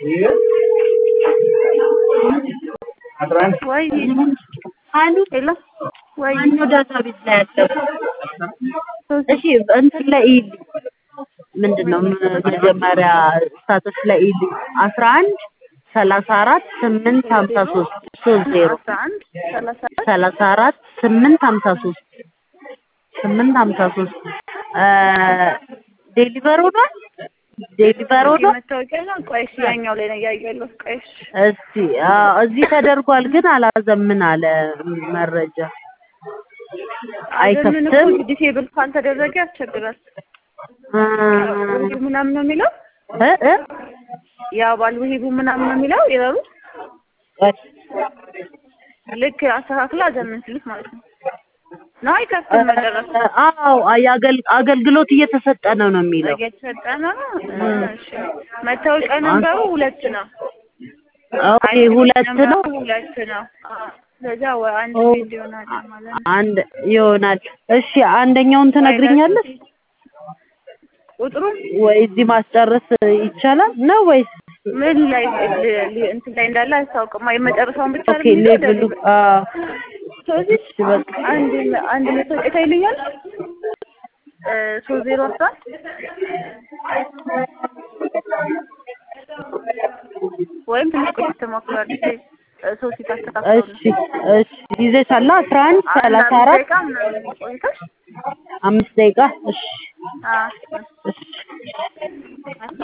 ወይ አሉ ሄሎ ወይ ማነው ዳታ ቤት ላይ ያለው? እሺ እንትን ላይ ይልኝ ምንድን ነው ም- መጀመሪያ ስታተስ ላይ ይልኝ አስራ አንድ ሰላሳ አራት ስምንት ሀምሳ ሶስት ሶስት ዜሮ አስራ አንድ ሰላሳ አራት ሰላሳ አራት ስምንት ሀምሳ ሶስት ስምንት ሀምሳ ሶስት ዴሊቨር ሆኗል ዴሊቨር ሆኗል መታወቂያ ነው። ቆይ እሺ ያኛው ላይ ነው እያየሁ ያለሁት። ቆይ እሺ እስቲ አዎ፣ እዚህ ተደርጓል ግን አላዘምን አለ መረጃ አዘምን እኮ አይከፍትም ዲሴብል ካልተደረገ ያስቸግራል። እ ውሂቡ ምናምን ነው የሚለው እ እ የአባል ውሂቡ ምናምን ነው የሚለው ይላሉ። ቆይ፣ ልክ አስተካክሎ አዘምን ሲሉት ማለት ነው ነው አይከፍትም መጨረሻ አዎ የአገል- አገልግሎት እየተሰጠ ነው ነው የሚለው እየተሰጠ ነው። እሺ መታወቂያ ነንበሩ ሁለት ነው። ኦኬ ሁለት ነው ሁለት ነው። አዎ። ስለዚያ ወይ አንድ ኦ። ቤት ይሆናል ማለት ነው። አንድ ይሆናል እሺ አንደኛውን ትነግሪኛለሽ ቁጥሩ ወይ እዚህ ማስጨረስ ይቻላል ነው ወይስ ምን ላይ ል- ል- እንትን ላይ እንዳለ አያስታውቅም። የመጨረሻውን ብቻ ኦኬ ነው የሚለው ሌቭሉ ደግሞ። አዎ ስለዚህ እሺ በቃ አንድ አንድ መታወቂያ ታይልኛል እ ሶስት ዜሮ አስራ ወይም ትንሽ ቆይተሽ ትሞክሪያለሽ። እ ሶስት ታስተካክለው እሺ እሺ ይዘሻላ አስራ አንድ ሰላሳ አራት ደቂቃ ምናምን ቆይተሽ አምስት ደቂቃ እሺ አዎ እሺ